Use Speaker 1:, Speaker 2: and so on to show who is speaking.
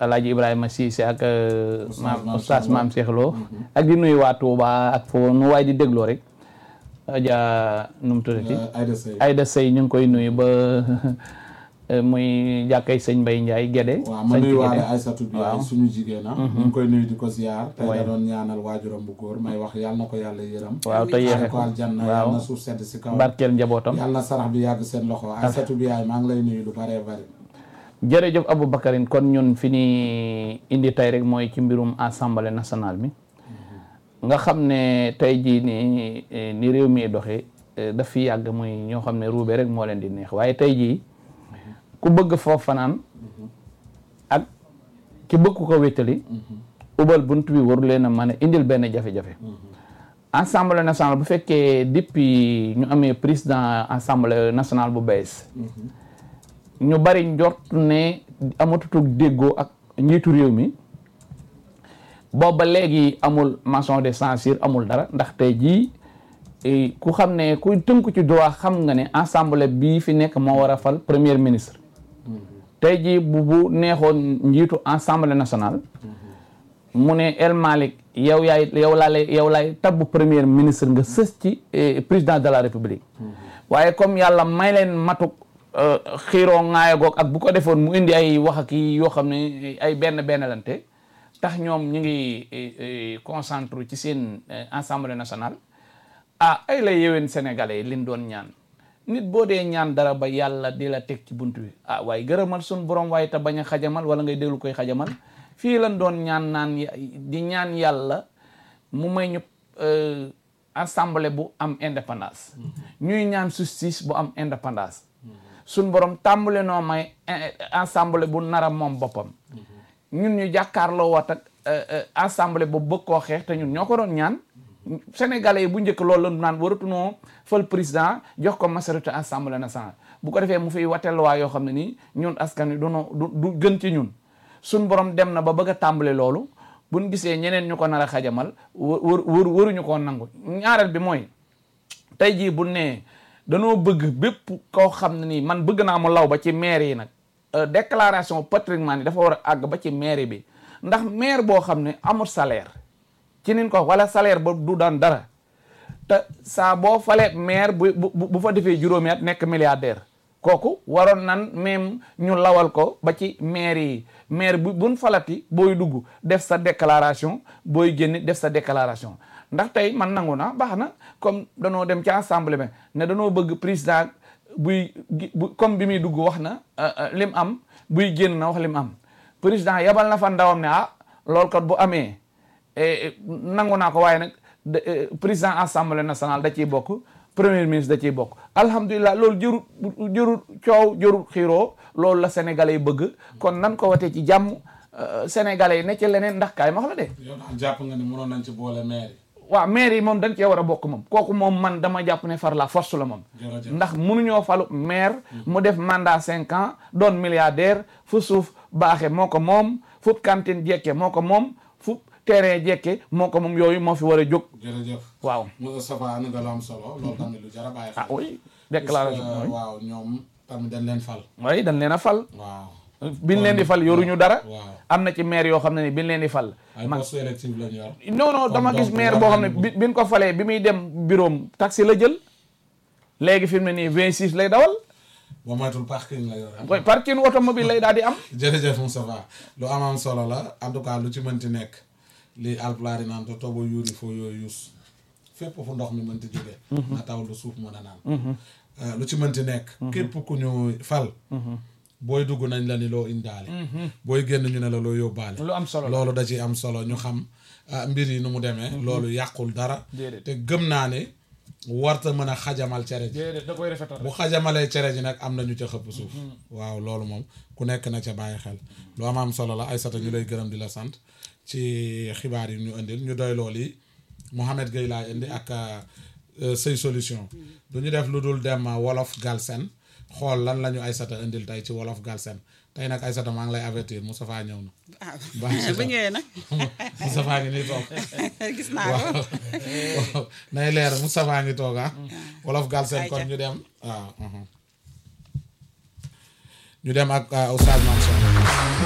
Speaker 1: Alaaji Ibrahima Cissé ak maam oustaz maam Cheikh Lo ak di nuyu waa Touba ak foo nu waay di dégloo rek Adja nu mu tuddati
Speaker 2: Aïda Seye
Speaker 1: Aïda Sey ñu ngi koy nuyu ba muy jàkkay sëñ Mbay Ndiaye Gédé
Speaker 2: waaw ma
Speaker 1: sëñ
Speaker 2: nuyu waale
Speaker 1: Gédé.
Speaker 2: Aïssatou bi
Speaker 1: waaw.
Speaker 2: suñu jigéen ah ñu ngi koy nuyu di ko ziar tey
Speaker 1: Ouais.
Speaker 2: da doon ñaanal waajuram bu góor may wax yàlla na ko yàlla yërëm
Speaker 1: waaw te yeexe
Speaker 2: xaare ko aljanna
Speaker 1: waaw
Speaker 2: yàlla na suuf sedd si kaw
Speaker 1: barkeel njabootam
Speaker 2: yàlla na sarax bi yàgg seen loxo Aïssatou bi yaay maa ngi lay nuyu lu bare bare
Speaker 1: jërëjëf Aboubacarine kon ñun fi ni indi tey rek mooy ci mbirum assemblée nationale bi nga xam ne tey jii ni ni réew mi doxee daf fi yàgg muy ñoo xam ne ruube rek moo leen di neex waaye tey jii ku bëgg foofu fanaan ak ki bëgg ko wéttali ubal bunt bi waru leen a mën a indil benn jafe-jafe assemblée nationale bu fekkee depuis ñu amee président assemblée nationale bu bees ñu bari njort ne amatutug déggoo ak njiitu réew mi booba léegi amul motion de censure amul dara ndax tey jii eh, ku xam ne ku tënku ci droit xam nga ne assemblée bii fi nekk moo war a fal premier ministre tey jii bu bu neexoon njiitu assemblée nationale mu ne El Malick yow yaay yow laa lay yow laay tabbu premier ministre nga sës ci eh, président de la république waaye comme yàlla may leen matuk euh, xiiroo ŋaaya goog ak bu ko defoon mu indi ay wax ak yi yoo xam ne ay benn benn lante tax ñoom ñu ngi eh, eh, concentré ci seen eh, assemblée nationale ah ay la yéwén sénégalais yi liñ doon ñaan nit boo dee ñaan dara ba yàlla di la teg ci bunt bi ah waaye gërëmal sun borom waaye te bañ a xajamal wala ngay déglu koy xajamal fii lan doon ñaan naan ya- di ñaan yàlla mu may ñu euh, assemblée bu am indépendance ñuy ñaan justice bu am indépendance sun borom tàmbale noo may eh, assemblée bu nara moom boppam ñun ñu jàkkaarloo wat ak euh, euh, assemblée bu bëgg koo xeex te ñun ñoo ko doon ñaan sénégalais yi bu njëkk loolu la naan waratunoo fal président jox ko majorité assemblée nationale bu ko defee mu fiy wateel waa yoo xam ne nii ñun askan wi dunoo du du gën ci ñun suñ borom dem na ba bëgg a tàmbale loolu buñ gisee ñeneen ñu ko nar a xajamal wër wër waruñu koo nangu ñaareel bi mooy tey jii bu nee danoo bëgg bépp koo xam ne nii man bëgg naa mu law ba ci maire yi nag euh, déclaration patrimoine yi dafa war a àgg ba ci maire bi ndax maire boo xam ne amul salaire ci nin ko wala salaire ba du daan dara te saa boo falee maire bu bu bu fa defee juróomi at nekk milliardaire kooku waroon nan même ñu lawal ko ba ci maire yi maire bu buñ falati booy dugg def sa déclaration booy génn def sa déclaration ndax tey man nangu na baax na comme danoo dem ci assemblée bi ne danoo bëgg président buy gi- bu comme bi muy dugg wax na euh, euh, lim am buy génn na wax lim am président yabal na fa ndawam ne ah loolu kat bu amee eh, nangu naa ko waaye nag de- eh, président assemblée nationale da ciy bokk premier ministre da ciy bokk alhamdulilah loolu jërut jërut coow jërut xiiroo loolu la sénégalais yi bëgg kon nan ko watee ci jàmm euh, sénégalais yi ne ci leneen ndax kaay ma wax la de
Speaker 2: yow daal jàpp nga ni mënoon nañ ci boole maire yi
Speaker 1: waaw maire yi moom dañ cee war a bokk moom kooku moom man dama jàpp ne far la force la moom
Speaker 2: jërëjëf
Speaker 1: ndax mënuñoo falu maire mu def mandat cinq ans doon milliardaire fu suuf baaxe moo ko moom fu cantine jekke moo ko moom fu terrain jekke moo ko moom yooyu moo fi war a jóg
Speaker 2: jërëjëf
Speaker 1: waaw
Speaker 2: Moustapha ni nga lu am solo loolu tamit lu jar a bàyyi xel
Speaker 1: ah oui déclaration
Speaker 2: Parce que,
Speaker 1: oui
Speaker 2: waaw ñoom tamit dañ leen fal
Speaker 1: oui dañ leen a fal
Speaker 2: waaw
Speaker 1: biñ leen di fal yoruñu dara
Speaker 2: waaw
Speaker 1: am na ci maire yoo xam ne ni biñ leen di fal
Speaker 2: ay
Speaker 1: man
Speaker 2: poste électif lañu yor
Speaker 1: non non dama
Speaker 2: donc
Speaker 1: gis maire
Speaker 2: war
Speaker 1: boo xam ne
Speaker 2: nañu
Speaker 1: bi biñ ko falee bi muy dem bureau am taxi la jël léegi fi mu ne nii 26 lay dawal
Speaker 2: ba moytul parking la yor
Speaker 1: koy parking automobile lay daal di am
Speaker 2: jërëjëf Moustapha lu am am solo la en tout cas lu ci mënti nekk li alpulaar yi naan to tobo yuuri foo yooyu yus fépp fu ndox mi mënti jóge na taw lu suuf mën a naan Euh, lu ci mënti nekk képp ku ñu fal booy dugg nañ la ni loo indaale booy génn ñu ne la loo yóbbaale
Speaker 1: lu am solo la
Speaker 2: loolu da ci am solo ñu xam ah, mbir yi nu mu demee loolu yàqul dara
Speaker 1: Déedéet.
Speaker 2: te gëm naa ne warta mën a xajamal cere ji
Speaker 1: déedéet da koy rafetal
Speaker 2: bu xajamalee cere ji nag am na ñu ca xëpp suuf waaw loolu moom ku nekk na ca bàyyi xel lu am am solo la Aïssata ñu lay gërëm di la sant ci xibaar yi ñu indil ñu doy lool yi Mouhamed Gueye laay indi ak euh, say solution du ñu def lu dul dem wolof Galsen xool lan la ñu Aïssata indil tey ci wolof Galsen tey nag Aïssata maa ngi lay avertir Moustapha ñëw na
Speaker 3: ah
Speaker 2: Baax na.
Speaker 3: bu ñëwee nag
Speaker 2: Moustapha ngi nii toog
Speaker 3: gis naa ko
Speaker 2: waaw nay leer Moustapha ngi toog ah wolof Galsen kon
Speaker 3: Ayca.
Speaker 2: ñu dem waaw mhm. ñu dem ak uh, Oustaz Mansour